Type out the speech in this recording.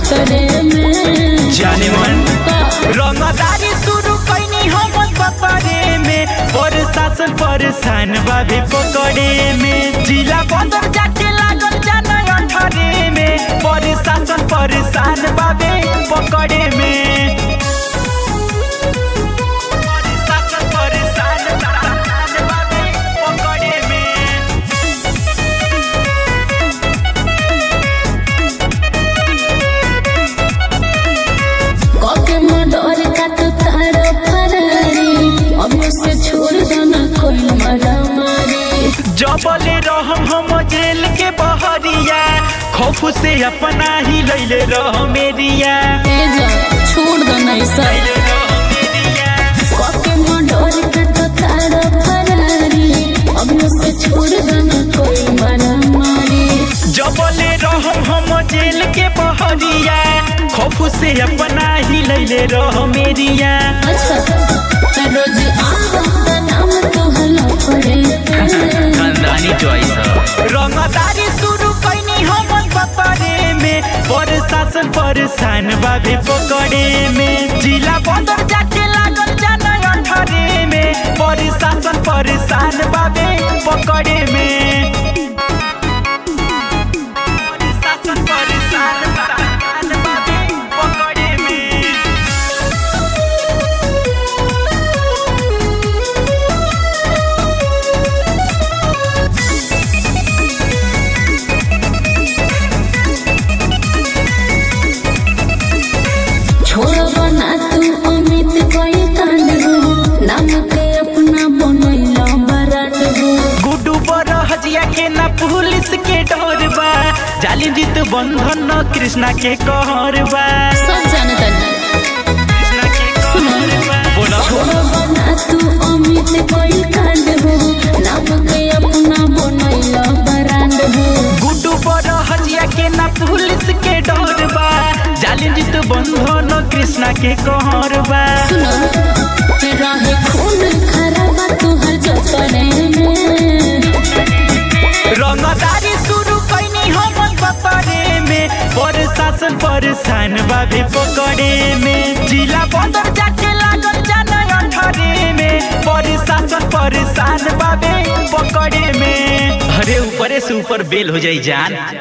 खतरे में जाने मन का रंगदारी शुरू कैनी हम सफरे में प्रशासन परेशान बाबे पकड़े में जिला बंदर जाके लागल जाना अठरे में प्रशासन परेशान बाबे पकड़े में प्रशासन परेशान बाबे पकड़े में कके मडर का तो तारो फरारी अभी से छोड़ देना कोई मरा मारी जबले रहम हम जेल के बहरिया खौफ से अपना ही लैले रह मेरिया ए जा छोड़ देना ऐसा लैले रह मेरिया कके मडर का तो तारो फरारी अभी से छोड़ देना कोई मरा मारी जबले रहम हम जेल के बहरिया खौफ से अपना ही लैले रह मेरिया अच्छा तो रोज आवा नाम तो हला पड़े खानदानी चॉइस रंगदारी शुरू कैनी हम सफरे में प्रशासन परेशान बाबे पकड़े में जिला बंदर जाके लागल जाना अठरे में प्रशासन परेशान बाबे पकड़े में प्रशासन परेशान बाबे पकड़े में छोड़ बना तू अमित कोई कांड हो नाम के अपना बनैला बराट हो गुड्डू पर हजिया के ना पुलिस के डर बा जालिम जीत बंधन न कृष्णा के कहर बा सब जानता नहीं कृष्णा के कहर बा बोलो छोड़ बना तू अमित कोई कांड हो नाम के अपना बनैला बराट हो गुड्डू पर हजिया के ना पुलिस के डर बा जालिम जीत बंधन न कृष्णा के कहर बा सुनो रहे खून खराबा तुहर जतने में रंगदारी शुरू कैनी हम सफरे में प्रशासन परेशान बाबे पकड़े में जिला बंदर जाके लागल जाना अठरे में प्रशासन परेशान बाबे पकड़े में अरे ऊपरे से ऊपर बेल हो जाई जान